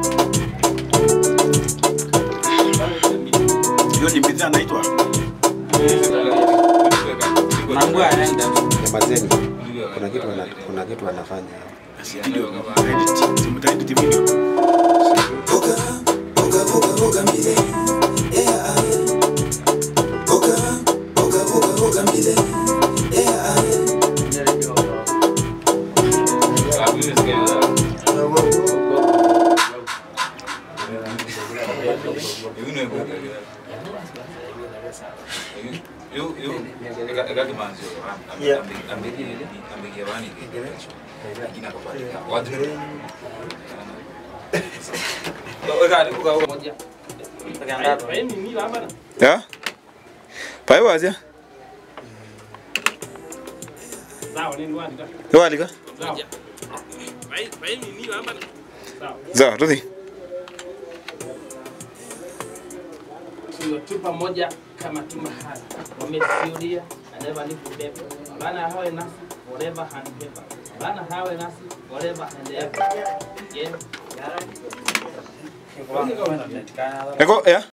Hiyo ni bidhaa naitwa Mambo anaenda. Nyamazeni. Kuna kitu wana, kuna kitu wanafanya. video. Edit, simtaedit video. Ya? Pai wazia? Yawalika? Za, tuthi. tu pamoja kama tu mahali wamesiulia aneva ni kubeba bana hawe nasi whatever hand paper bana hawe nasi whatever hand paper yeah Eko, ya?